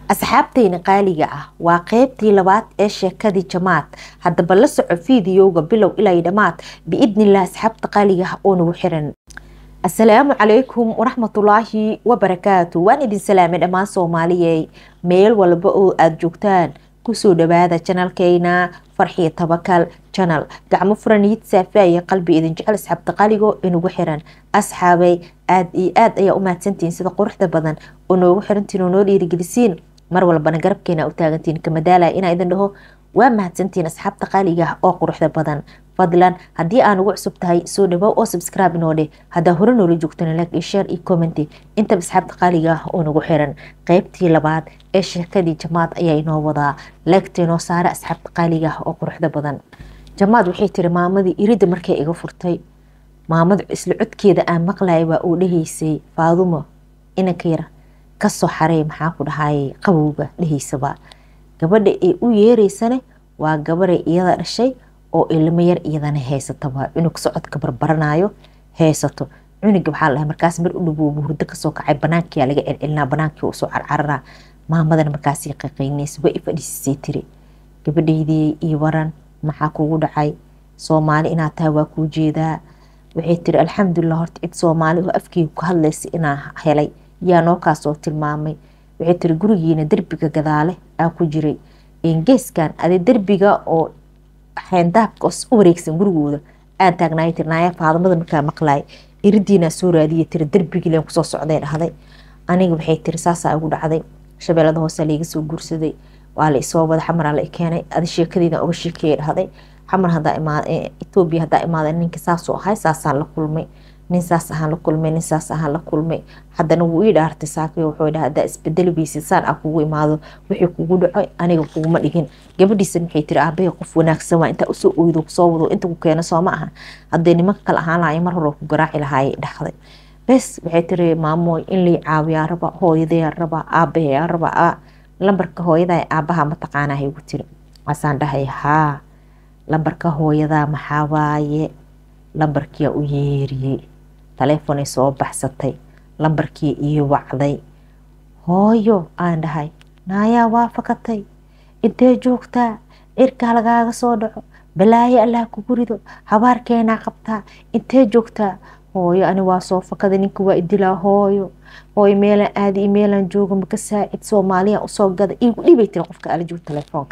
asxaabteyna qaaliga ah waa qeybtii labaad ee sheekadii jamaad haddaba la soco fiidiyowga bilow ilaa dhammaad biidnilah asxaabta qaaliga ah oo nagu xiran asalaamu calaykum waraxmatulaahi wabarakaatu waan idin salaamay dhammaan soomaaliyey meel walba oo aada joogtaan kusoo dhawaada janalkeyna farxiyo tabakal janal gacmo furaniid saafaaye qalbi idin jecel asxaabta qaligo inugu xiran asxaabay aada iyo aada ayaa u mahadsantihiin sida quruxda badan oo noogu xirantiin oo noo dhiirigelisiin mar walbana garabkeena u taagantiin kamadaalaya inaa idin dhaho waa mahadsantihiin asxaabta qaaliga ah oo quruxda badan fadlan haddii aan ugu cusub tahay soo dhawow oo subscribe inoo dheh haddaa hore noola joogtana like iyo share iyo commenty intaba asxaabta qaaliga ah oo nagu xiran qeybtii labaad ee sheekadii jamaad ayaa inoo wadaa leegta inoo saara asxaabta qaaliga ah oo quruxda badan jamaad waxay tiri maamadii iridda markay iga furtay maamadu isla codkeeda aan maqlayay waa uu dhehaysay faadumo inanka yar kasoo xarey maxaa ku dhahayay qabowga dhehaysaba gabadha ee u yeereysane waa gabaday iyada dhashay oo ilmo yar iyadana haysataba cunug socodka barbaranayo haysato cunuga waxaa lahay markaas mar u dhawoobu hurdo kasoo kacay banaankiyaa laga celcelinaa banaankii usoo carcarara maamadana markaasii qaqaynaysa waa i fadhiisisay tiri gabadhaydii iyo waran maxaa kugu dhacay soomaali inaad tahay waa kuu jeedaa waxay tiri alxamdulilah horta cid soomaali oo afkeyga ku hadlaysa inaa helay yaa noo kaasoo tilmaamay waxay tiri gurigiina derbiga gadaale aa ku jiray geeskan ade derbiga oo xeendaabka u wareegsan gurigooda aan taagnaay tiri naaya faadamada markaa maqlaay iridiinaa soo raadiya tiri derbigiilen kusoo socday dhahday aniga waxay tiri saasaa igu dhacday shabeellada hoose laiga soo guursaday waa la isoo wada xamaraa la keenay adi sheekadiina uga sheekeeya dhahday xamar hadaa imaad etoobiya hadaa imaada ninka saasuu ahay saasaan la kulmay nin saas ahaan la kulmay nin saas ahaan la kulmay haddana wuu ii dhaartay saakay wuxuu dhaha haddaa isbedeli weysid saan ah kugu imaado wixii kugu dhaco aniga kuguma dhigin gabadhiisa waxay tiri aabahay qof wanaagsan waa intaa usoo oydo kusoo wado inta ku keeno soo ma aha hadday nimanka kale ahaan lahaay mar hore ku garaaci lahaayay dhahday bes waxay tiri maamooy in lay caawiyaa raba hooyadayaa raba aabahayaa raba lambarka hooyadaa aabaha mataqaanaa haygu tiri waasaan dhahay haa lambarka hooyadaa maxaa waaye lambarkiyaa u yeeriyey taleefonay soo baxsatay lambarkii ii wacday hooyo aan dhahay naayaa waa fakatay intee joogtaa cirkaa lagaaga soo dhaco balaayo allah kugu rido habaarkeenaa qabtaa intee joogtaa hooyo ani waa soo fakaday ninka waa idilaa hooyo hooyo meelaan aadi iyo meelaan joogo maka saacid soomaaliya usoo gada iigu dhibay tiri qofka ala joogo telefoonka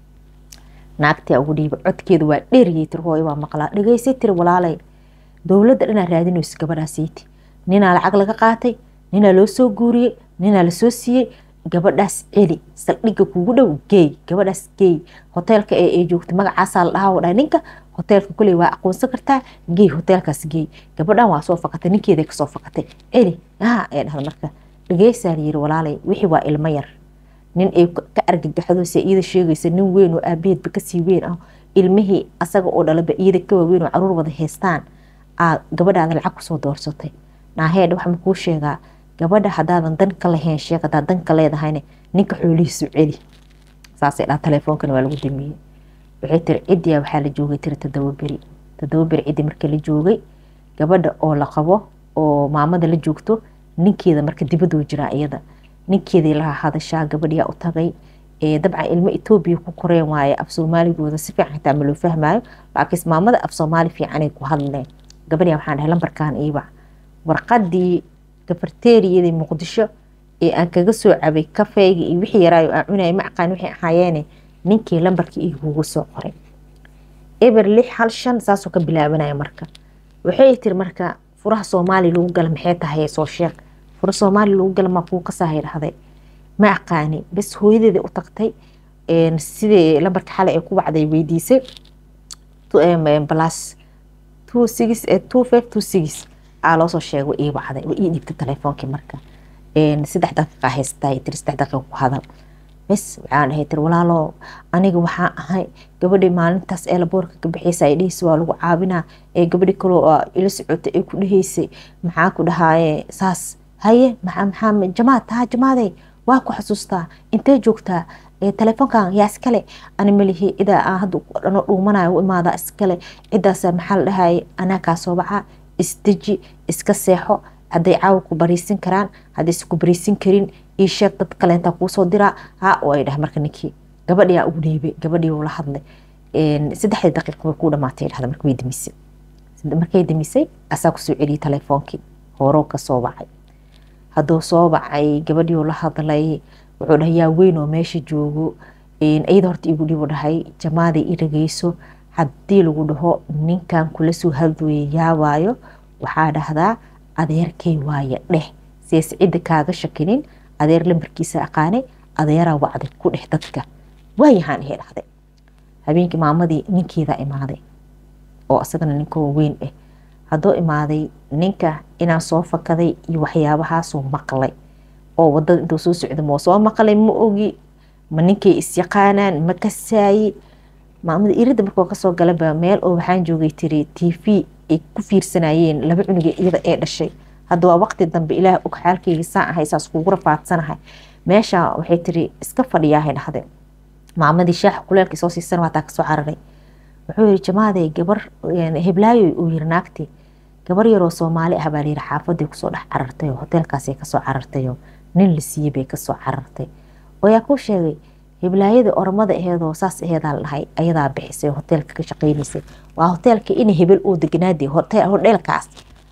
naagtaa ugu dhiiba codkeeda waa dheeriyay tiri hooyo waa maqlaa dhegeysay tiri walaalay dowladda dhanaa raadinayso gabadhaasiiti ninaa lacag laga qaatay ninaa loo soo guuriyey ninaa lasoo siiyey gabadhaas celi saldhigga kugu dhow geey gabadhaas geey hoteelka ee ay joogtay magacaasaa la dhahaa dhahay ninka hoteelka kuley waa aqoonsan kartaa geey hoteelkaas geey gabadhan waa soo fakatay ninkeeday kasoo fakatay celi haa ee dhahda marka dhegeysaa layiri walaalay wixii waa ilmo yar nin ay ka argagaxdo se iyada sheegaysa nin weyn oo aabaheedba kasii weyn ah ilmihii asaga oo dhalaba iyada ka waaweyn oo caruur wada haystaan aad gabadhaada lacag kusoo doorsatay naaheedh waxma kuu sheegaa gabadha hadaadan dan ka lahayn sheeg hadaad dan ka leedahayna ninka xoolihiisu celi saasay dhaha teleefoonkana waa lagu damiyey waxay tiri ciddiyaa waxaa la joogay tiri todoba beri todoba beri ciddi marka la joogay gabadha oo la qabo oo maamada la joogto ninkeeda marka dibaduu jiraa iyada ninkeedii laha hadashaa gabadhiyaa u tagay dabcan ilmo etoobiya ku koreen waaye af soomaaligooda si fiican xitaa ma loo fahmaayo laakiinse maamada af soomaali fiicanay ku hadleen gabadhiyaa waxaan dhahay lambarkan iibac warqadii gafarteeriyadii muqdisho ee aan kaga soo cabay kafeyga iyo wixii yaraayo aan cunaya ma aqaan waxay ahaayeene ninkii lambarkii igugu soo qoray eber lix hal shan saasoo ka bilaabanaya marka waxay tiri marka furaha soomaali lagu gala maxay tahay soo sheeg fura soomaali lagu gala maa kuu kasaahay dhahday ma aqaani bas hooyadeeda u tagtay sidii lambarka xalay ay ku wacday weydiisay balas two six two five two six aa loosoo sheegay wa ii wacday wa ii dhiibtay telefoonkii marka saddex daqiiqa haystaa tiri saddex daqiiqa ku hadal bes waxaan dhahay tiri walaalo aniga waxaan ahay gabadhii maalintaas ee laboorka ka bixiysa ay dhehaysa waa lagu caabinaa ee gabadhi kaloo ila socotay ay ku dhehaysay maxaa ku dhahaaye saas haye maxaa maxaa jamaad haa jamaaday waa ku xasuustaa intee joogtaa telefoonkan yaa iskale ani malihi cidaa aan hadda dhano dhuumanayo u imaada iskale cidaas maxaa la dhahaye anaa kaa soo baxa isdeji iska seexo hadday caawa ku bariisin karaan haddayse ku bariisin karin ii sheeg dad kaleentaa kuusoo diraa ha oo ay dhah marka ninkii gabadhii aa ugu dhiibay gabadhii uu la hadlay saddexdii daqiiqa way kuu dhamaatay dhahda marka way demisay markay demisay asaa kusoo celiyay telefoonkii horow ka soo wacay hadduu soo wacay gabadhii uu la hadlay wuxuu dhahay yaa weyn oo meesha joogo iyada horta igu dhibu dhahay jamaaday i dhageyso haddii lagu dhaho ninkan kula soo hadlooya yaawaayo waxaa dhahdaa adeerkay waaye dheh sies cidda kaaga shakinin adeer lambarkiisa aqaanay adeeraa wacday ku dheh dadka waayahaan ihe dhahday habeenkii maamadii ninkeedaa imaaday oo isagana ninkoo weyn ah hadduu imaaday ninka inaan soo fakaday iyo waxyaabahaasuu maqlay oo wadada intuu soo socda moo soo maqlay ma ogi ma ninkay isyaqaanaan ma kasaaye maamada irida markuu kasoo galaba meel oo waxaan joogay tiri t v ay ku fiirsanayeen laba cunuga iyada ee dhashay hadda waa waqti dambe ilaah og xaalkayga saan ahay saas kugu rafaadsanahay meesha waxay tiri iska fadhiyaahay dhahde maamadii shaaxa kuleelkii soo siisan waataa kasoo cararay wuxuu yiri jamaaday gabar heblaayo uu yiri naagti gabar yaroo soomaali ah baa layiri xaafaday kusoo dhex carartay oo hoteelkaasay kasoo carartayoo nin la siiyey bay kasoo carartay oo yaa kuu sheegay heblaayada ormada aheedoo saas aheedaa la dhahay ayadaa bixisay hoteelka ka shaqeynaysay waa hoteelka ina hebel oo degnaadi hodheelkaas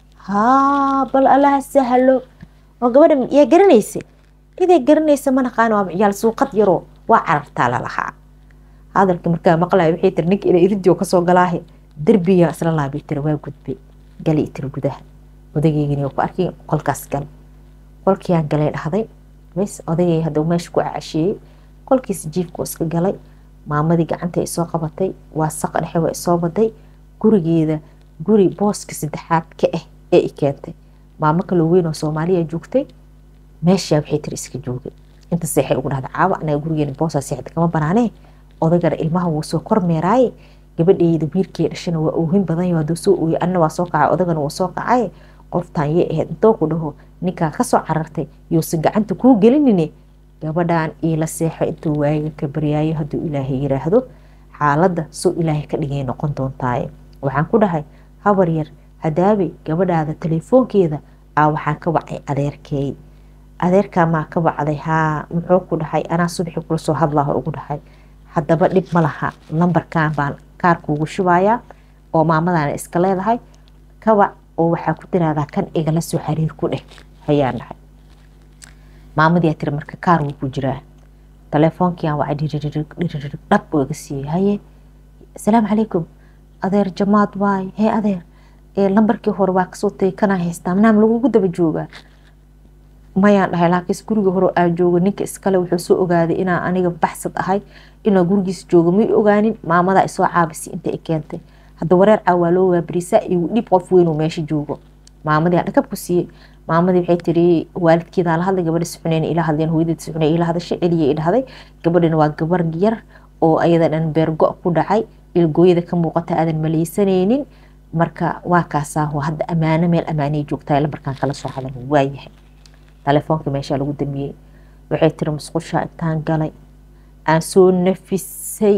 haa bal allaha sahlo oo gabadha yaa garanaysa iday garanaysa ma naqaan waa ciyaal suuqad yaroo waa carartaa lalahaa hadalka markaa maqlaya waxay tiri ninka ina iridio kasoo galaahe derbiga isla laabay tiri waa gudbay galay tiri gudaha odageygani ku arkay qolkaas gal qolkiiyaan galay dhahday bes odagay hadduu meesha ku cacasheeyey qolkiisa jiifku iska galay maamadii gacanta ay soo qabatay waa saqa dhexe waa isoo baday gurigeeda guri booska saddexaad ka ah ee i keentay maamo kaloo weyn oo soomaaliya joogtay meeshaa waxay tiri iska joogay inta seexay ugu dhahda caawa anaga gurigeena boosaa seexda kama banaanee odagana ilmaha wuu soo kormeeraaye gabadheyda wiilkee dhashana waa oohin badan hadduu soo ooyay anna waa soo kacay odagana wuu soo kacay qoftaan yee ahayd intoo ku dhaho ninkaa kasoo carartay yuusan gacanta kuu gelinine gabadhan iila seexo intuu waayiga ka baryaayo hadduu ilaahay yiraahdo xaaladda soo ilaahay ka dhigay noqon doontaaye waxaan ku dhahay habar yar hadaabay gabadhaada telefoonkeeda aa waxaan ka wacay adeerkeey adeerkaa maa ka wacday haa muxuu ku dhahay anaa subaxi kula soo hadlaaho ugu dhahay haddaba dhib ma laha lambarkan baan kaarkuugu shubayaa oo maamadaana iska leedahay kawac oo waxaa ku tiraahdaa kan igala soo xiriir ku dheh ayaan dhahay maamadiyaa tiri marka kaar wuu ku jiraa telefoonkiiaan wacay dhiririg dhiririg dhab oo iga siiyey haye asalaamu calaykum adeer jamaad waay hee adeer lambarkii hore waa kasoo tagay kanaa haystaa manaam lagugu daba joogaa mayaan dhahay laakiinse guriga hore aan joogo ninka iskale wuxuu soo ogaaday inaa aniga baxsad ahay inaa gurigiisa joogo may ogaanin maamadaa isoo caabisay inta i keentay hadda wareer caa waa loo waabarisaa igu dhib qof weynuu meesha joogo maamadii aan dhakab ku siiyey maamadii waxay tiri waalidkeedaa la hadlay gabadha suxuneyn ila hadleen hooyadeed suxuney ila hadashay celiya i dhahday gabadhana waa gabar yar oo ayada dhan beergo ku dhacay ilgooyada ka muuqata aadan maleysanaynin marka waa kaasaa hadda ammaano meel ammaanay joogtaa lambarkaan kala soo hadan waayahay telefoonka meeshaa lagu damiyey waxay tiri musqushaa intaan galay aan soo nafisay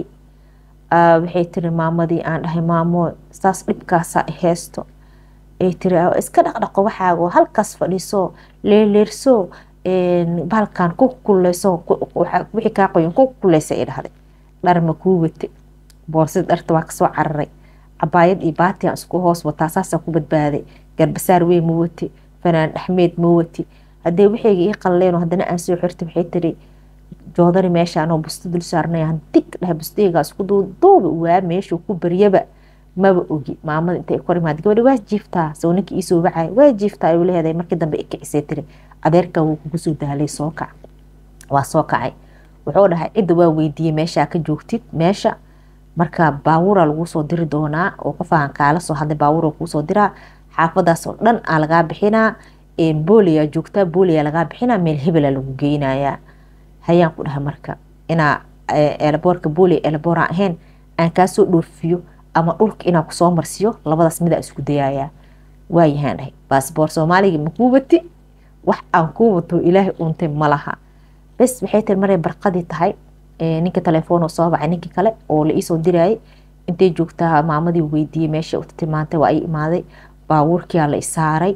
waxay tiri maamadii aan dhahay maamo saas dhibkaasaa heesto ay tiri iska dhaqdhaqo waxaago halkaas fadhiiso leeleerso bahalkan ku kuleyso wixii kaa qoyan ku kuleysa ay dhahday dhar ma kuu wate boorsada dharta waa kasoo cararay cabaayad iyo baati aan isku hoos wataa saasaan ku badbaaday garbasaar weyn ma wati fanaan dhexmeed ma wati haddee waxayga ii qalleen haddana aan soo xirtay waxay tiri joodari meesha anoo busto dul saarnayaan dig dhahay bustaygaa isku duuduuba waa meeshuu ku baryaba maba ogi maamada intay kor imaad gabadha waa jiiftaa soo ninka iisoo wacay waa jiiftaa ayuu leedahay markii dambe ikicisay tiri adeerka wuu kugu soo daalay soo kac waa soo kacay wuxuu dhahay cidda waa weydiiyey meeshaa ka joogtid meesha marka baawura laguu soo diri doonaa oo qofaan kaala soo hadlay baawura kuusoo diraa xaafadaas oo dhan aa lagaa bixinaa booliyaa joogtaa booliyaa lagaa bixinaa meel hebela lagu geynayaa hayaan ku dhahay marka inaa eelaboorka booli eelabooraan ahayn aan kaasoo dhoofiyo ama dhulka inaa kusoo marsiyo labadaas midaa isku dayayaa waayahaan dhahay baasboor soomaaliga makuu wati wax aan kuu wato ilaahay uuntay malaha bes waxay tiri maray barqadii tahay ninka telefoon soo bacay ninkii kale oo la iisoo dirayay intay joogtaa maamadii weydiiyey meesha u tilmaantay waa ii imaaday baabuurkiyaa la isaaray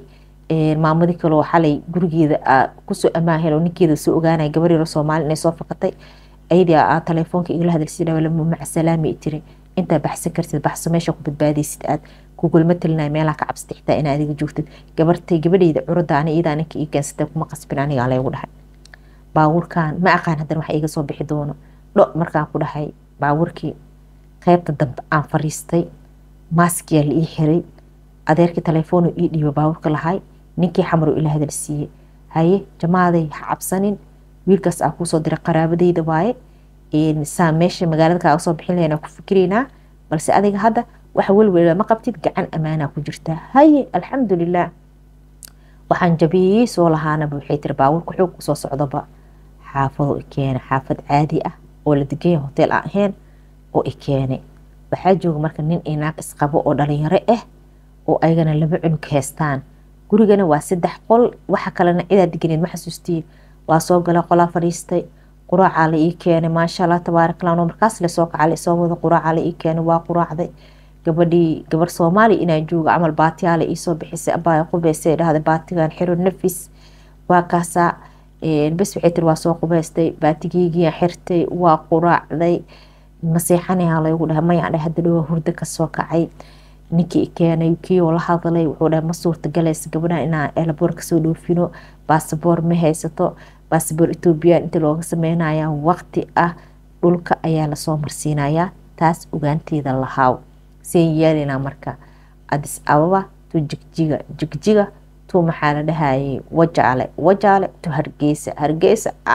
maamadii kaleo xalay gurigeeda kusoo amaahelo ninkeeda soo ogaanaya gabar yaro soomaali inay soo fakatay ayadii aa telefoonka igala hadalsidhawalmacasalaami tiri intaa baxsan kartid baxso meesha ku badbaadaysid aad kugulma talinaya meelaha ka cabsata xitaa inaa adiga joogtid gabartay gabadheyda curada ani iyadaa ninka ii keensatay kuma qasbin anigaa laygu dhahay baabuurkan ma aqaan haddana waxa iga soo bixi doono dho markaan ku dhahay baabuurkii qeybta dambe aan fariistay maaskiyaa la ii xiray adeerkii telefoonu ii dhiiba baabuurka lahay ninkii xamaru ila hadal siiyey haye jamaaday ha cabsanin wiilkaas aa kuusoo diray qaraabadeyda waaye saa meesha magaalada kaaga soo bixin lahayn ku fikiraynaa balse adiga hadda waxa welwel ma qabtid gacan ammaanaa ku jirtaa haye alxamdulilah waxaan jabiyey soo lahaanaba waxay tiri baabuurka xoog usoo socdoba xaafado i keena xaafad caadi ah oo la deganya hotel aan ahayn oo i keenay waxaa jooga marka nin iyo naag isqabo oo dhalinyaro ah oo ayagana laba cunug haystaan gurigana waa saddex qol waxa kalena cidaa deganeed ma xasuustiin waa soo gala qolaa fadhiistay quraacaa la ii keenay maasha allah tabaarakallah no markaas lasoo kaca la isoo wada quraacaa la ii keenay waa quraacday gabadhii gabar soomaali inaan jooga camal baatiyaa la iisoo bixisay abaa qubeysay dhahday baatigan xiro nafis waa kaasaa bes waxay tiri waa soo qubeystay baatigeygiiaan xirtay waa quraacday maseexanayaa laygu dhahay mayaan dhahay hadda dhowaa hurdo kasoo kacay ninkii keenay kiioo la hadlay wuxuu dhahay ma suurtagalaysa gabadhan inaan elaboor kasoo dhoofino baasaboor ma haysato baasaboor ethoobiya inta looga sameynaya waqti ah dhulka ayaa lasoo marsiinayaa taas ogaanteeda lahaaw seen yeelinaa marka adis ababa tu jigjiga jigjiga tu maxaa la dhahayay wajaale wajaale tu hargeysa hargeysa a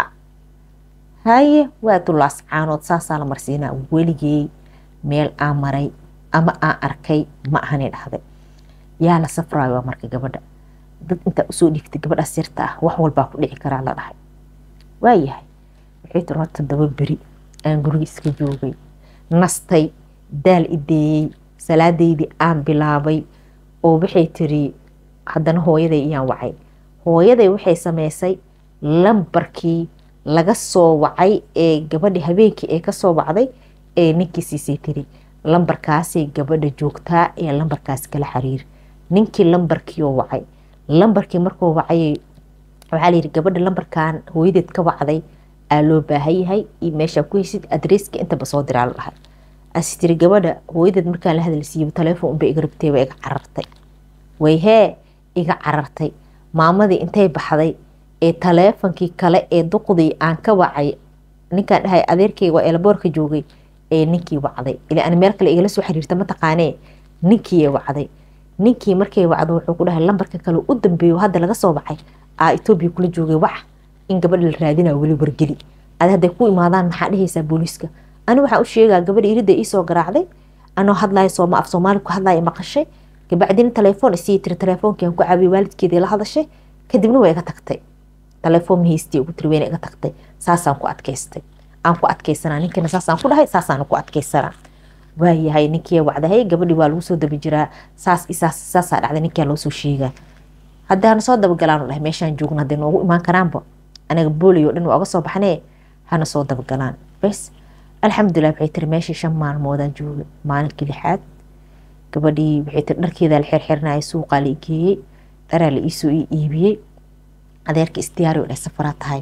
haye waa tulaas caanood saasaa la marsiinaa weligey meel aan maray ama aan arkay ma ahani dhahday yaa la safraayo marka gabadha dad intaa usoo dhigtay gabadhaas yarta ah wax walbaa ku dhici karaa la dhahay waayahay waxay tiri horta daba beri aan guriga iska joogay nastay daal ideeyey salaadeydii aan bilaabay oo waxay tiri haddana hooyaday iyaan wacay hooyaday waxay sameysay lambarkii laga soo wacay ee gabadhi habeenkii ee kasoo wacday ee ninkii siisay tiri lambarkaasay gabadha joogtaa ee lambarkaas kala xiriir ninkii lambarkiioo wacay lambarkii markuu wacayay waxaa layidhi gabadha lambarkan hooyadeed ka wacday aa loo baahan yahay iyo meeshaa ku heysid adresska intaba soo diraa la dhahay asi tiri gabadha hooyadeed markaan la hadalsiiyo telefoon unbay iga rabtay waa iga carartay wayhee iga carartay maamadii intay baxday ee taleefonkii kale ee duqdii aan ka wacay ninkaan dhahay adeerkeyga waa eelaboorka joogay ee ninkii wacday ila an meel kale igala soo xiriirta mataqaanee ninkii wacday ninkii markay wacdo wuxuu ku dhahay lambarka kale u dambeeyo hadda laga soo baxay aa etoobiya kula joogay wac in gabadha la raadinaa weli wargeli ad hadday ku imaadaan maxaa dhehaysaa booliiska ani waxaa u sheegaa gabadha irida iisoo garaacday anoo hadlaya sooma af soomaali ku hadlaya maqashay kabacdina telefoon isii tiri telefoonkiian ku caabiyay waalidkeedii la hadashay kadibna waa iga tagtay telefoon mahaystii ugu tiri wayna iga tagtay saasaan ku adkaystay aan ku adkaysanaa ninkina saasaan ku dhahay saasaan ku adkaysanaa waayahay ninkii wacdahay gabadhii waa lagu soo daba jiraa saas isaas saasaa dhacday ninkaa loo soo sheegaa haddaana soo dabagalaan dhahay meeshaan joogno hadday noogu imaan karaanba anaga boolay oo dhan waa uga soo baxnee hana soo dabagalaan bes alxamdulilah waxay tiri meeshii shan maalmoodaan joogay maalinkii lixaad gabadhii waxay tiri dharkeedaa la xirxirinaya suuqaa la igeeyey dharaa la iisoo ii iibiyey adeerka isdiyaari oo dhahay safaraa tahay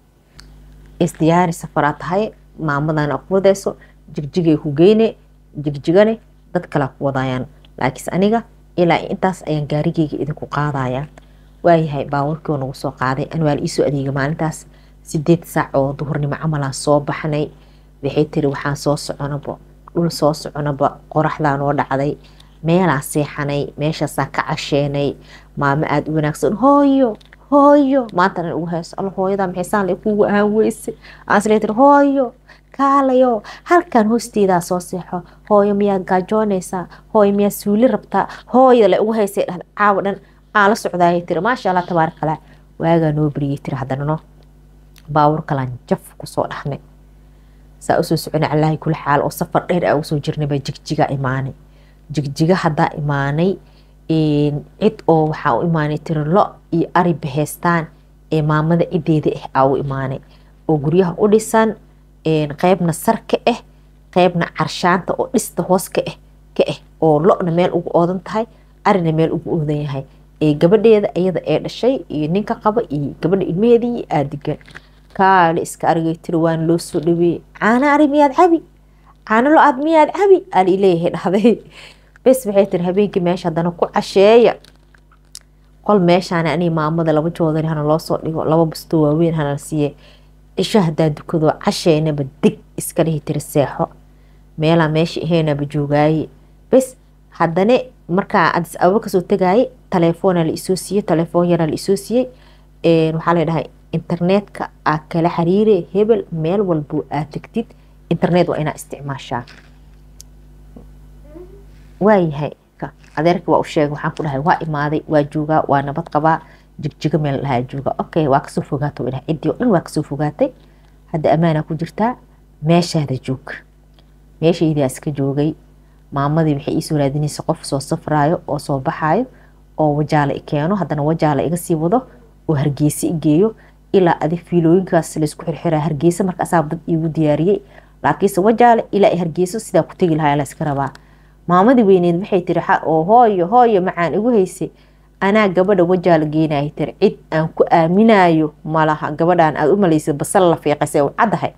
isdiyaari safaraa tahay maamadana ku wadayso jigjigay ku geyne jigjigane dad kalaa ku wadayaan laakiinse aniga ilaa intaas ayaan gaarigeyga idinku qaadaya waayahay baawarkii oo nagu soo qaaday an waa la iisoo adeegay maalintaas sideed saac oo duhurnimo camalaan soo baxnay waxay tiri waxaan soo soconaba dhul soo soconaba qoraxdaa noo dhacday meelaan seexanay meeshaasaa ka casheenay maamo aada u wanaagsan hooyo hooyo maanta dhan ugu hayso alla hooyadaa maxaysaan la kugu ahaan weyse aan islee tiri hooyo kaalayo halkan hoosteedaa soo seexo hooyo miyaad gaajoonaysaa hooyo miyaad suuli rabtaa hooyada la ugu haysay dhahda caawa dhan aan la socdaayay tiri maasha allah tabaarakallah waagaa noo beriyey tiri haddana no baawur kalaan jaf kusoo dhahnay saa usoo soconay calaahi kula xaal oo safar dheer aa usoo jirnay baa jigjiga imaanay jigjiga haddaa imaanay cid oo waxaa u imaanay tiri lo iyo ari baheystaan ee maamada cideeda ah aa u imaanay oo guryaha u dhisan qeybna sar ka ah qeybna carshaanta oo dhista hoos ka ah ka ah oo lo-na meel ugu oodan tahay arina meel ugu oodan yahay ee gabadheeda iyada ee dhashay iyo ninka qaba iyo gabadha ilmaheedii aa degan kaale iska argay tiri waan loo soo dhaweeyey caana ari miyaad cabi caano lo aad miyaad cabi ali leeyahay dhahday bes waxay tiri habeenkii meesha haddana ku casheeya qol meeshaana anii maamada laba joodari hana loo soo dhigo laba bastoo waaweyn hana la siiye cisho haddaa dukado casheynaba deg iska dhihi tiri seexo meelaa meesha ahaynaba joogaaye bes haddana markaa adis ababa kasoo tegaaye taleefoona la isoo siiyey taleefoon yaraa la isoo siiyey waxaa la dhahay internetka aa kala xiriire hebel meel walbo aad tegtid internet waa inaa isticmaashaa waayahay adeerka waa u sheegay waxaan ku dhahay waa imaaday waa joogaa waa nabad qabaa jigjiga meel dhahaa jooga okay waa kasoo fogaato dhahay ciddii oo dhan waa kasoo fogaatay hadda ammaanaa ku jirtaa meeshaada joog meeshaydaa iska joogay maamadii waxay iisoo raadinaysa qof soo safraayo oo soo baxaayo oo wajaala i keeno haddana wajaala iga sii wado oo hargeysa i geeyo ilaa adig fiilooyinkaas laysku xirxiraa hargeysa marka asaaba dad iigu diyaariyey laakiinse wajaale ilaa i hargeyso sidaa ku tegi lahaa layska rabaa maamadii weyneed waxay tiri oo hooyo hooyo macaan igu haysay anaa gabadha wajaala geenaya tiri cid aan ku aaminayo malaha gabadhaan aad u malaysay basal la fiiqasay u caddahay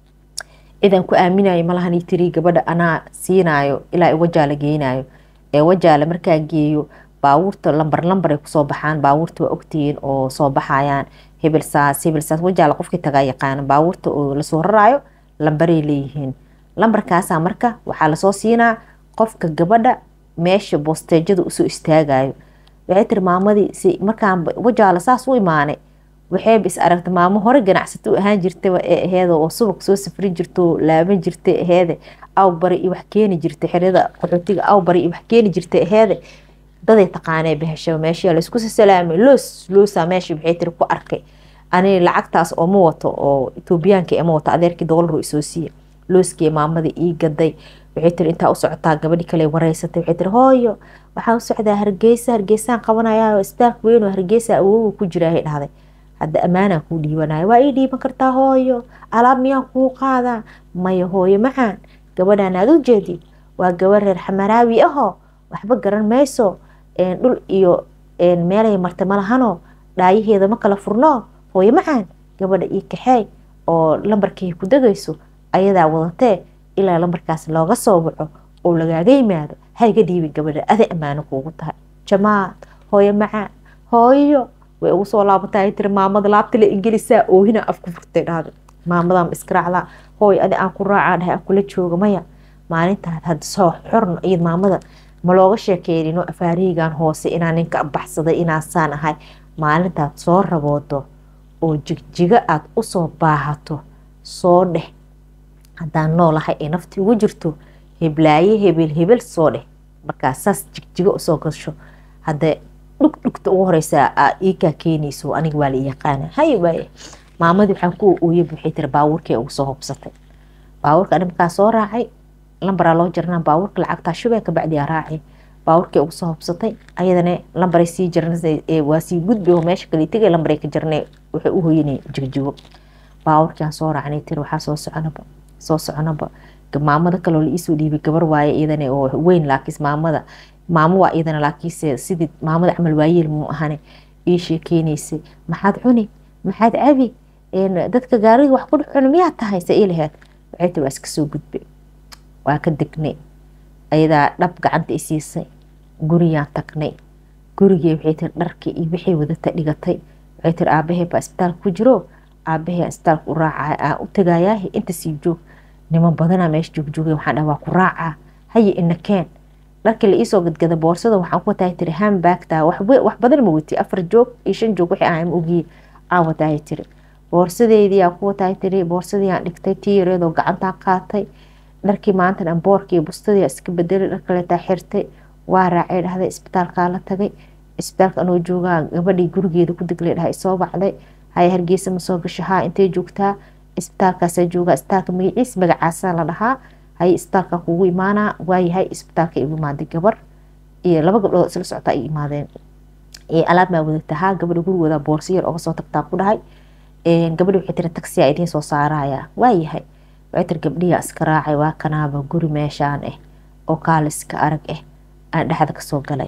cid aan ku aaminayo malahani tiri gabadha anaa siinaayo ilaa i wajaala geenayo ee wajaale markaa geeyo baabuurta lambar lambar ay kusoo baxaan baabuurta waa ogtihiin oo soo baxayaan hebel saas hebel saas wajaale qofkii tagaa yaqaana baabuurta oo lasoo raraayo lambaray leeyihiin lambarkaasaa marka waxaa lasoo siinaa qofka gabadha meesha boosteejada usoo istaagayo waxay tiri maamadii si markaan wajaala saas u imaanay waxayba is aragta maamo hore ganacsato u ahaan jirtaba ee aheeda oo subag soo safrin jirto laaban jirtay aheede aw bari iyo wax keeni jirtay xerada qaxootiga aw bari iyo wax keeni jirtay aheede daday taqaanee bahashaba meesha laysku salaamay loos loosaa meesha waxay tiri ku arkay ani lacagtaas oo ma wato oo etoobiyaanka ma wato adeerkii doolar isoo siiye looskii maamadii ii gaday waxay tiri intaa u socotaa gabadhi kale wareysatay waxay tiri hooyo waxaan u socdaa hargeysa hargeysaan qabanayaa isbitaalka weyn oo hargeysa awooga ku jiraahay dhahday hadda ammaanaan kuu dhiibanayo waa ii dhiiban kartaa hooyo alaab miyaan kuu qaadaa maya hooyo macaan gabadhaan aad u jeedid waa gabadh reer xamaraawi ahoo waxba garan mayso dhul iyo meelay marta malahanoo dhaayaheeda ma kala furno hooyo macaan gabadha ii kaxeey oo lambarkay ku degayso ayadaa wadatee ilaa lambarkaas looga soo waco oo lagaaga yimaado hayga dhiibin gabadha ada ammaano kuugu tahay jamaad hooyo macaan hooyo way ugu soo laabatay tiri maamada laabta la ingelisaa oohina afku furtay dhahda maamadan iskaraacdaa hooy adi aan ku raacaa dhahay aan kula jooga maya maalintaad hadda soo xorno iyad maamada ma looga sheekeynin afaariheygan hoose inaa ninka baxsaday inaasaan ahay maalintaad soo raboodo oo jigjiga aad usoo baahato soo dheh haddaan noolahay ee nafti ugu jirto heblaaye hebel hebel soo dheh markaas saas jigjigo usoo gasho hadda dhugdhugta ugu horeysa iikaa keenayso aniga waa la yaqaana hay waaye maamadii waxaan ku ooyay waxay tiri baabuurkii ugu soo hubsatay baabuurka ani markaa soo raacay lambaraa loo jarnaa baabuurka lacagtaa shubee kabacdi aa raacay baabuurkii ugu soo hubsatay ayadana lambaray sii jarnay waa sii gudbi oo meesha kale tegay lambaray ka jarnay waxay u hoyanay jigjigo baabuurkiaan soo raacnay tiri waxaa soo soconaba soo soconaba maamada kaloo la iisoo dhiibay gabar waaye iyadana oo weyn laakiis maamada maamo waa iyadana laakiinse sidii maamada camal waayeel muu ahane ii sheekeynaysay maxaad cuni maxaad cabi dadka gaariga wax ku cuni miyaa tahay se ii laheed waxay tiri waa iska soo gudbe waa ka degnay ayadaa dhab gacanta i siisay guriyaan tagnay gurigii waxay tiri dharkii iyo wixii wadata dhigatay waxay tiri aabahee baa isbitaalka ku jiro aabahee isbitaalka u raacaa aan u tagayaa inta sii joog niman badanaa meesha joogjoogay waxaan dhaha waa ku raacaa haye ina keen dharkii la iisoo gadgada boorsada waxaan ku watahay tiri hambaagtaa wax badan ma wati afar joog iyo shan joog wixii aan ogiye aan watahay tiri boorsadeydii aan ku watahay tiri boorsadii aan dhigtay tii yareedoo gacantaan qaatay dharkii maantan aan boorkii bustadii iska bedelay dhar kaleetaa xirtay waa raacay dhahday isbitaalkaa la tagay isbitaalka anoo joogaa gabadhii gurigeeda ku deglay dhahay soo bacday haya hargeysa ma soo gasho haa intay joogtaa isbitaalkaasaa joogaa isbitaalka magaciis magacaasaa la dhahaa hay isbitaalka kugu imaanaa waayahay isbitaalka igu imaaday gabar iyo laba gabdhood isla socotaa ay imaadeen alaab maa wadatahaa gabadha gurigooda boorso yar oga soo tagtaa ku dhahay gabadhi waxay tiri taksiyaa idiin soo saaraya waayahay waxay tiri gabdhiyaa iska raacay waa kanaaba guri meeshaan ah oo kaaliska arag ah aan dhexda kasoo galay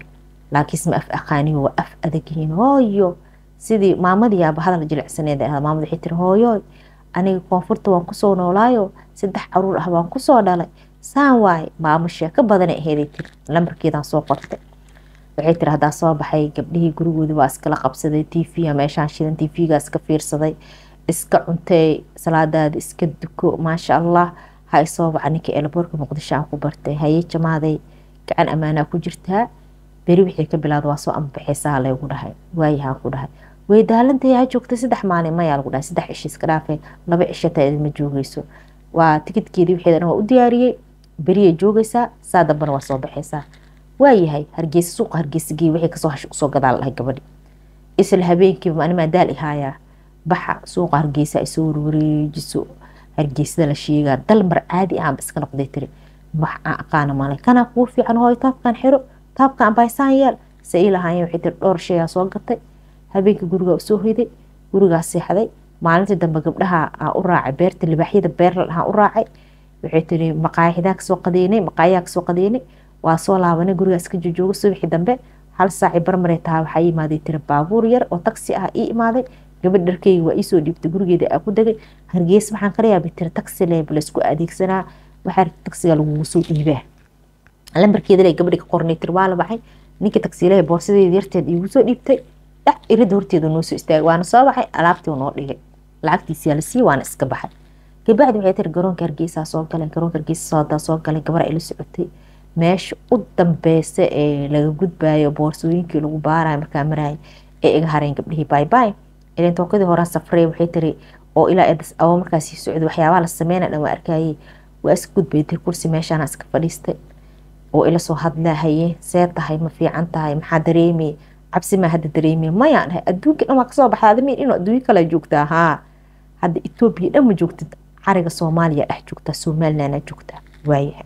laakiinse ma af aqaaniyo waa af adagyihiin hooyo sidii maamadii aaba hadal jilicsaneed ah maamad waxay tiri hooyo aniga koonfurta waan kusoo noolaayo saddex caruur ah waan kusoo dhalay saan waaye maamo sheeko badanay aheeday tiri lambarkeedaan soo qortay waxay tiri haddaa soo baxay gabdhihii gurigoodii waa iskala qabsaday t v meeshaan shidan t v-ga iska fiirsaday iska cuntay salaadaada iska duko maasha allah ha isoo baca ninka eelaboorka muqdisho aan ku bartay haye jamaaday gacan ammaanaa ku jirtaa beri wixii ka bilaada waa soo ambaxaysaa laygu dhahay waayahaan ku dhahay way daalantay ha joogtay saddex maalin mayaa lagu dhahay saddex ishi iska dhaafay laba cishataa idinma joogeyso waa tikidkeedii wixeeda dhan waa u diyaariyey beriyay joogaysaa saa dambana waa soo baxaysaa waayahay hargeysa suuqa hargeysa gey wixii kasoo hash usoo gadaa lahay gabadhi isla habeenkiiba animaa daal ihaayaa baxa suuqa hargeysa ay soo warwareejiso hargeysada la sheegaa dal mar caadi aanba iska noqday tiri wax aan aqaana male kanaa kuu fiican hooy taabkaan xiro taabkaan baysaan yeel se ii lahaayeen waxay tiri dhowr shayaa soo gatay habeenkii gurigaa usoo hoyday gurigaa seexday maalintii dambe gabdhaha aan u raacay beerta libaaxyada beerla dhahaan u raacay waxay tiri maqaayaxdaa kasoo qadeynay maqaayaha kasoo qadeynay waa soo laabanay gurigaa iska jojooga subaxii dambe hal saaci barmaray tahay waxaa ii imaaday tiri baabuur yar oo taksi ah ii imaaday gabadh dharkeyga waa iisoo dhiibtay gurigeeda aa ku degay hargeys waxaan kala yaabay tiri taksi leeb laysku adeegsanaa waxaa taksiga lagugu soo dhiibaa lambarkeeda le gabadhi ka qornay tiri waa la baxay ninkii taksiilaha boorsadeeda yarteed iigu soo dhiibtay dhac irida horteeda noo soo istaagay waana soo baxay alaabtii noo dhigay lacagtiisiyaa la siiyey waana iska baxay gabacdi waxay tiri garoonka hargeysaa soo galeen garoonka hargeysa soodaa soo galeen gabar ay la socotay meesha u dambeysa ee laga gudbayo boorsooyinkii lagu baarayo markaa maraya ee iga hareen gabdhihii baybay ilan tookadii horaa safrey waxay tiri oo ilaa edas awo markaas sii socday waxyaabaha la sameynaya dhan waa arkayay waa iska gudbay tiri kursi meeshaana iska fadhiistay oo ila soo hadlahaye see tahay ma fiican tahay maxaa dareemay cabsi maa hadda dareemay mayaan dhahay adduunka dhan waa kasoo baxda adamiin inuu adduunyo kale joogtaa haa hadda etoobiya dhan ma joogtid cariga soomaaliya dhex joogtaa somalilandna joogtaa waayahay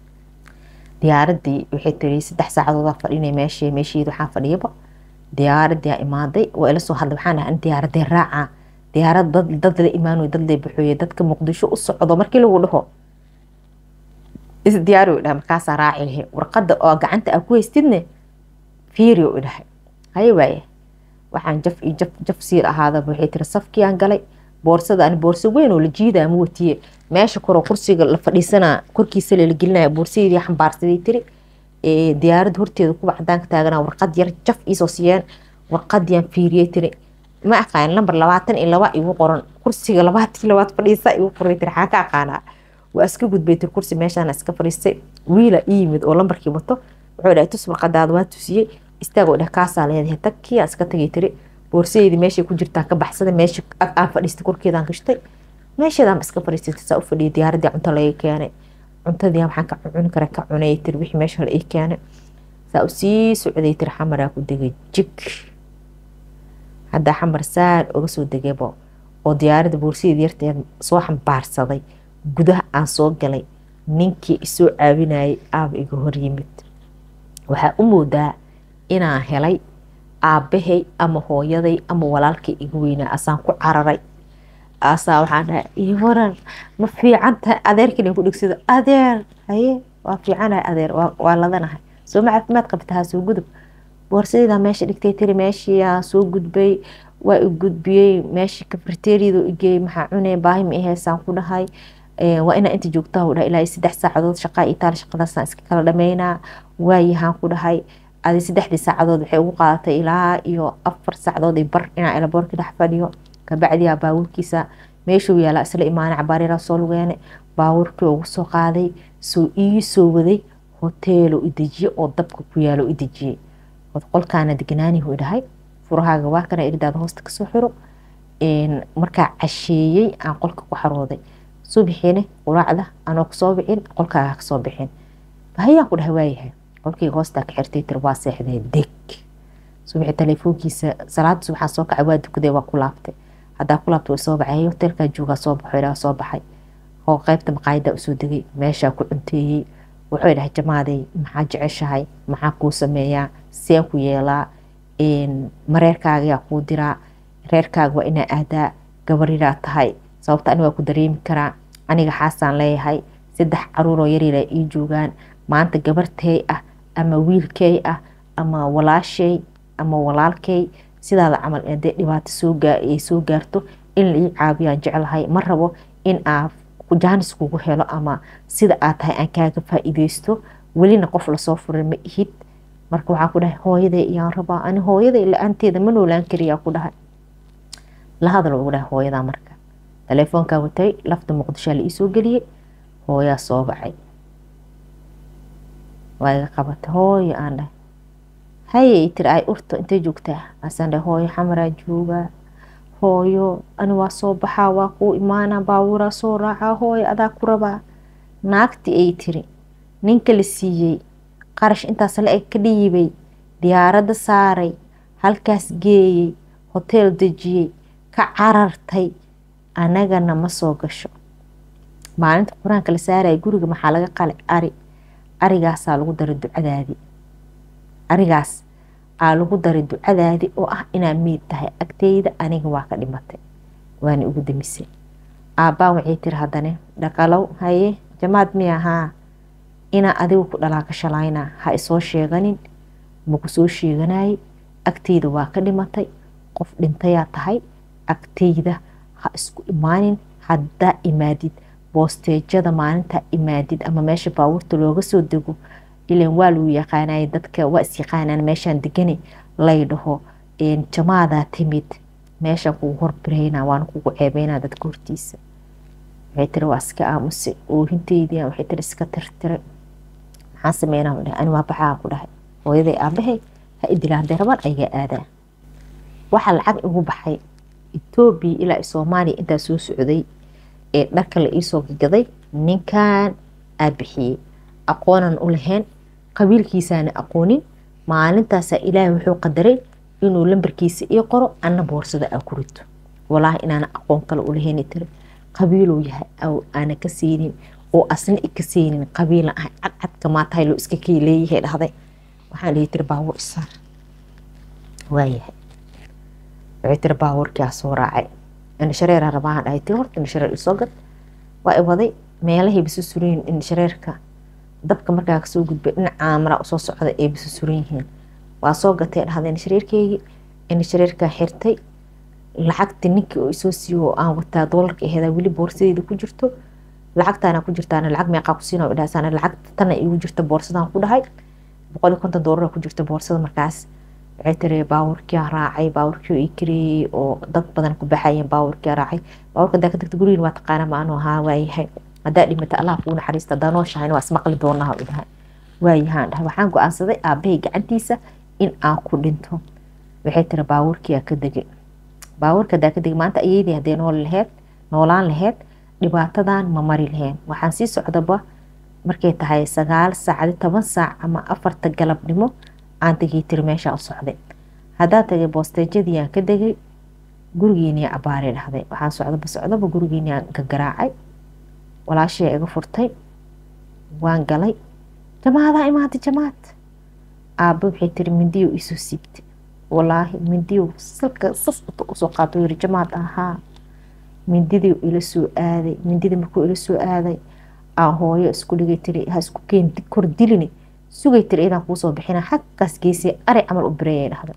diyaaradii waxay tiri saddex saacadoodaa fadhinay meeshii meesheeda waxaa fadhiyaba diyaaradii imaaday waa ila soo hadlay waxaan dhahay diyaaradee raaca diyaarad dad la imaanoy dad la baxooye dadka muqdisho u socdo markii lagu dhaho isdiyaari dhahay markaasaa raaci lahay warqada oo gacanta aa ku haystidne fiiri u dhahay haye waaye waxaan jaf iyo jaf jaf siir ahaadaba waxay tiri safkiaan galay boorsada ani boorso weyn oo la jiidaa ma watiye meesha koroo kursiga la fadhiisanaa korkiisa la gelinaya boorsadeedii xambaarsaday tiri diyaaradda horteeda kuwa cadaanka taagana warqad yar jaf iisoo siiyeen warqadiyaan fiiriyey tiri ma aqaan lambar labaatan iyo laba igu qoran kursiga labaatan labaad fadhiisa igu qoray tiri xaan ka aqaanaa waa iska gudbay tiri kursi meeshaana iska fadhiistay wiila ii yimid oo lambarkii wato wuxuu dhahay tus warqadaada waa tusiyey istaagoo dheh kaasaa leedahay tagkii aan iska tagay tiri boorsadeedii meeshay ku jirtaan ka baxsaday meesha aan fadhiistay korkeedaan gashtay meesheedaan iska fadhiistay saa u fadhiyay diyaaradii cunto laga keenay cuntadii waxaan ka cuni kara ka cunay tiri wixii meesha la ii keenay saa u sii socday tiri xamaraa ku degay jig haddaa xamar saan uga soo degaybo oo diyaaradda boorsadeedii yarteed soo xambaarsaday gudaha aan soo galay ninkii isoo caawinayay aaba iga hor yimid waxaa u moodaa inaan helay aabbahay ama hooyaday ama walaalkay iga weynaa asaan ku cararay asaa waxaan dhahay ii waran ma fiican tahay adeerkiina ku dhegsado adeer haye waa fiicanahay adeer waa ladanahay soo ma caafimaad qabtahaa soo gudub boorsadeedaa meesha dhigtay tiri meeshiyaa soo gudbay waa i gudbiyey meeshii kafriteeriyadu igeey maxaa cunay baahi ma ihaysaan ku dhahay waa inaa inta joogtaa u dhahay ilaa saddex saacadood shaqaa iyo taal shaqadaasaan iska kala dhameynaa waayahaan ku dhahay adi saddexdii saacadood waxay ugu qaadatay ilaa iyo afar saacadood iyo bar inaa elaboorka dhex fadhiyo kabacdiyaa baabuurkiisa meeshuu yaalaa isla imaanay cabaaryara soo lugeene baabuurkii ugu soo qaaday soo ii soo waday hoteelo idejiye oo dabka ku yaalo idejiyey qolkaana deganaanihu dhahay furahaaga waa kana irdaada hoosta kasoo xiro markaa casheeyey aan qolka ku xarooday subaxiina quraacda anoo kasoo bixin qolkaaga kasoo bixin bahayaan ku dhahay waayahay qolkayga hoostaa ka xirtay tir waa seexdee deg subaxi teleefoonkiisa salaada subaxaa soo kacay waa dukaday waa ku laabtay haddaa ku laabtay way soo baxay hoteelkaa joogaa soo baxo ilaa soo baxay oo qaybta maqaayadaa usoo degay meeshaa ku cunteeyey wuxuu dhahay jamaaday maxaa jeceshahay maxaa kuu sameeyaa seen ku yeelaa mareerkaagayaa kuu diraa reerkaaga waa inaa aadaa gabariraa tahay sababta ani waa ku dareemi karaa aniga xaasaan leeyahay saddex caruuroo yaryara ii joogaan maanta gabartey ah ama wiilkey ah ama walaashay ama walaalkay sidaada camal hadee dhibaato sooay soo gaarto in la ii caabiyaan jeclahay ma rabo in aa jaanis kugu helo ama sida aad tahay aan kaaga faa-iideysto welina qof lasoo furay ma ihid marka waxaa ku dhahay hooyaday iyaan rabaa ani hooyaday la-aanteeda ma noolaan kariyaa ku dhahay la hadal ugu dhahay hooyadaa marka telefoonkaa watay lafta muqdishoa la iisoo geliyey hooyaa soo bacay waa iga qabatay hooyo aan dhahay haye tiri ay urto intay joogtaa asaan dhahay hooyo xamaraa joogaa hooyo ani waa soo baxaa waa kuu imaanaa baabuuraa soo raacaa hooyo adaa ku rabaa naagti ay tiri ninka la siiyey qarash intaas la eg ka dhiibay diyaaradda saaray halkaas geeyey hoteel dejiyey ka carartay anagana ma soo gasho maalinta qur-aanka la saaraya guriga maxaa laga qalay ari arigaasaa lagu daray ducadaadii arigaas aa lagu daray ducadaadii oo ah inaa miid tahay agteyda aniga waa ka dhimatay waana ugu damisay aabbaa waxay tiri haddane dhaqalow haye jamaad miya haa inaa adigu ku dhalaa ka shalaynaa ha isoo sheeganin maku soo sheeganayay agteyda waa ka dhimatay qof dhintayaa tahay agteyda ha isku imaanin haddaa imaadid boosteejada maalintaa imaadid ama meesha baabuurta looga soo dego ilan waa lagu yaqaanay dadka waa isyaqaanaan meeshaan degani lay dhaho jamaadaa timid meeshaan kugu horbirayna waana kugu ceebeynaa dadka hortiisa waxay tiri waa iska aamusay oohinteydii waxay tiri iska tirtiray maxaan sameynaa dhahay ani waa baxaa ku dhahay hooyaday aabahay ha idila hadday rabaan ayagaa aadaa waxaa lacag igu baxay etoobiya ilaa soomaaliya intaa soo socday ee dharka la iisoo gagaday ninkan aa bixiyey aqoonan u lahayn qabiilkiisaana aqoonin maalintaasaa ilaahay wuxuu qadaray inuu lambarkiisa ii qoro anna boorsada aa ku rito walaahi inaana aqoon kale u lahayn tiri qabiiluu yahay aana ka siinin oo asna ika siinin qabiilan ahay cadcadka maatahay loo iska kii leeyahay dhahday waxaan dhihi tiri baabuur isaar waayahay waxay tiri baabuurkiaa soo raacay indhashareera rabaahan dhahay tiri horta indhashareer isoo gad waa i waday meelahay bisu surayin indhashareerka dabka markaa kasoo gudbay dhinacaa maraa usoo socda ay bisu suran yihiin waa soo gatay dhahday indhashareerkeygii indhashareerkaa xirtay lacagti ninkii oo isoo siiyo oo aan wataa doolarka aheedaa weli boorsadeeda ku jirto lacagtaana ku jirtaana lacag meeqaa ku siina idhaasaan lacagta tana igu jirta boorsadan ku dhahay boqol iyo konton doolara ku jirta boorsada markaas waxay tiri baabuurkiyaa raacay baabuurkii ii kareeyey oo dad badan ku baxayeen baabuurkiyaa raacay baabuurka hadaa ka tagta gurigiin waa taqaana ma anuu haa waayahay haddaa dhimata allah kuu naxariista hadaa nooshahayna waa ismaqli doonaa u dhahay waayahaan dhahay waxaan go-aansaday aabahay gacantiisa in aan ku dhinto waxay tiri baabuurkiyaa ka degay baabuurka hadaa ka degay maanta ayeydii haddee nool laheyd noolaan laheyd dhibaatadan ma mari lahayn waxaan sii socdaba markay tahay sagaal saacdi toban saac ama afarta galabnimo aan tegay tiri meeshaa u socday haddaan tagay boosteejadii aan ka degay gurigiinii abaaray dhahday waxaan socdaba socdaba gurigiinii aan gagaraacay walaashii iga furtay waan galay jamaadaa imaaday jamaad aabba waxay tiri mindiyo isoo siibtay walaahi mindiyo salka sas usoo qaato yiri jamaad ahaa mindidii ila soo aaday mindidii markuu ila soo aaday aan hooyo isku dhigay tiri ha isku keen kor dilini sugay tiri idaan kuusoo bixina xaggaas geysay ari camal u bireeyay dhahday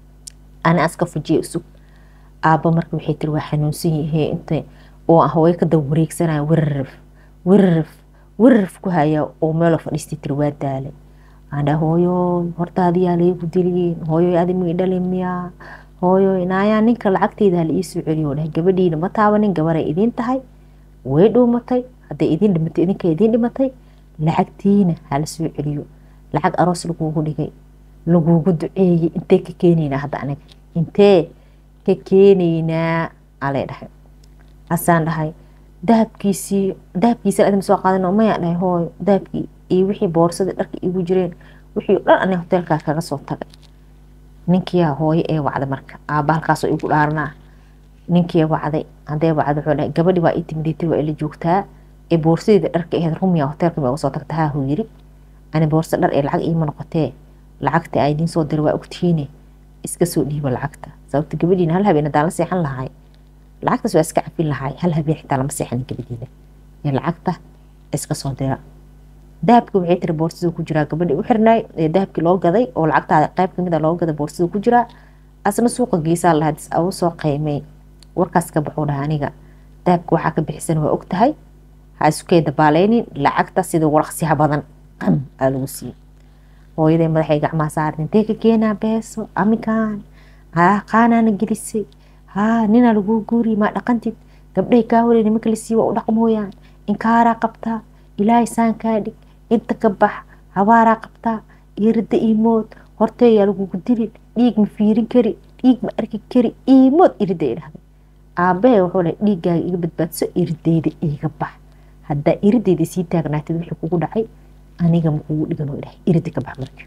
ani aska fujiyay usug aabba marka waxay tiri waa xanuunsan yihee inta oo hooyo ka daba wareegsanaya wirarif wirarif wirarif ku haya oo meelo fadhiistay tiri waa daalay aandha hooyo hortaadiyaa laygu diliyeen hooyo adimigi dhalin miyaa hooyo naayaa ninka lacagteyda la iisoo celiyo dhahay gabadhiina ma taabanin gabaray idiin tahay way dhuumatay hadday idiin dhimatay idinka idiin dhimatay lacagtiina hala soo celiyo lacag aroos lagugu dhigay lagugu duceeyey intee ka keenaynaa hadda aniga intee ka keenaynaa alay dhahay hasaan dhahay dahabkiisii dahabkiisa adima soo qaadan mayaa dhahay hooyo dahabkii iyo wixii boorsadii dharka igu jireen wixii o dhan aniga hoteelkaa kaga soo tagay ninkiyaa hooyo ee wacday marka aabba halkaasoo igu dhaaranaa ninkii wacday hadee wacday wuxuu dhahay gabadhi waa ii timidaytir waa ila joogtaa ee boorsadeeda dharka aheyd rumiya hoteelka ma uga soo tagta haa huu yiri ani boorsa dhar ee lacag iima noqotee lacagta aa idiin soo diray waa ogtihiine iska soo dhiiba lacagta sababta gabadhiina hal habeen haddaan la seexan lahay lacagtaas waa iska cafin lahay hal habeen xitaa lama seexanin gabadhiida ee lacagta iska soo dira dahabki waxay tiri boorsaduu ku jiraa gabadhii u xirnaay ee dahabkii loo gaday oo lacagtaada qayb kamid a loo gaday boorsaduu ku jiraa asna suuqa geesaa lahaa dis agu soo qiimay warkaas ka baxuu dhaha aniga dahabka waxaa ka bixisan waa og tahay ha iskukee dabaaleynin lacagta sida waraqsiha badan qam aa lagu siiyey hooyaday madaxay gacmaha saaran intee ka keenaa beeso aminkaan haa qaanaana gelisay haa ninaa laguu guuriy maa dhaqantid gabdhahay kaa horay nimanka la siiy waa u dhaqmooyaan inkaaraa qabtaa ilaahay saan kaa dhig inta ka bax habaaraa qabtaa iirada iimood horteeyaa lagugu dilin dhiig ma fiirin kari dhiig ma arki kari iimood irida ay dhahday aabahe wuxuu leh dhiiggaaga iga badbaadso irideyda iiga bax haddaa irideyda sii taagnaatid wixii kugu dhacay aniga makugu dhigan ilahay irida ka bax marka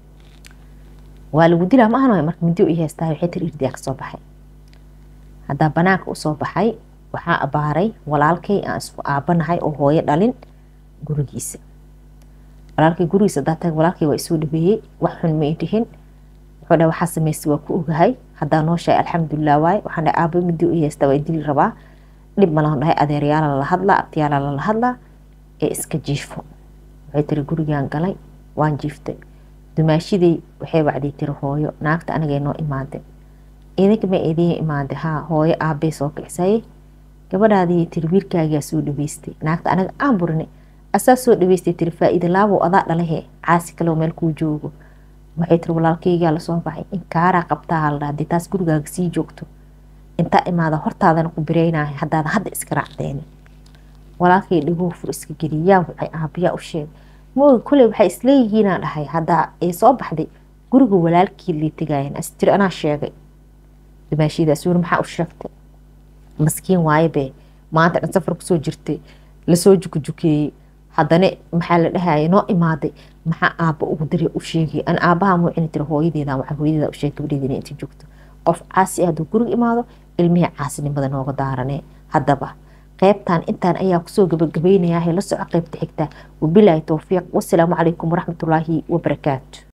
waa lagu dilaa ma ahan marka mindi i haystaa waxay tiri iridaa kasoo baxay haddaa banaanka usoo baxay waxaa abaaray walaalkay aan isku aabanahay oo hooyo dhalin gurigiisa walaalkay gurigiisa hadaa taga walaalkay waa isoo dhabeeyey wax xun ma dhihin wuxuu dhahay waxaa sameystay waa ku ogahay haddaa noo sheegay alxamdulilah waaye waxaan dhahay aaba midi i haystaa waa dili rabaa dhib malaan dhahay adeeryaala lala hadlaa abtiyaala lala hadlaa ee iska jiifo waxay tiri gurigaan galay waan jiiftay dumaashiday waxay wacday tiri hooyo naagta anigay noo imaade idinka ma idiin imaade haa hooyo aabay soo kicsayay gabadhaadii tiri wiilkaagaa soo dhaweystay naagta anaga aan burinay asaa soo dhaweystay tiri faa-iida laabow adaa dhalahe caasi kaleoo meel kuu joogo waxay tiri walaalkaygaa lasoo baxay inkaaraa qabtaa haldha hadii taas gurigaaga sii joogto intaa imaada hortaadana ku bireynahay haddaada hadda iska raacdeeni walaalkay dhagoo fur iska geliyaa waxay aabiyaa u sheegay mooga koley waxay isleeyihiinaa dhahay haddaa ay soo baxday guriga walaalkii lay tegaayeen astiri anaa sheegay dumaashidaas wuri maxaa u sheegtay maskiin waayebe maanta dhan safar kusoo jirtay lasoo jukujukeeyey haddana maxaa la dhahaya noo imaaday maxaa aabba ugu diray u sheegay an aabbaha muucini tiri hooyadeeda waxaa hooyadeeda u sheegay gabadheedina inta joogto qof caasi ah hadduu guriga imaado ilmihii caasinimada nooga daarane haddaba qaybtan intaan ayaa kusoo gabagabaynayaa la soco qaybta xigta wabilaahi towfiiq wasalaamu calaykum waraxmatullaahi wabarakaatu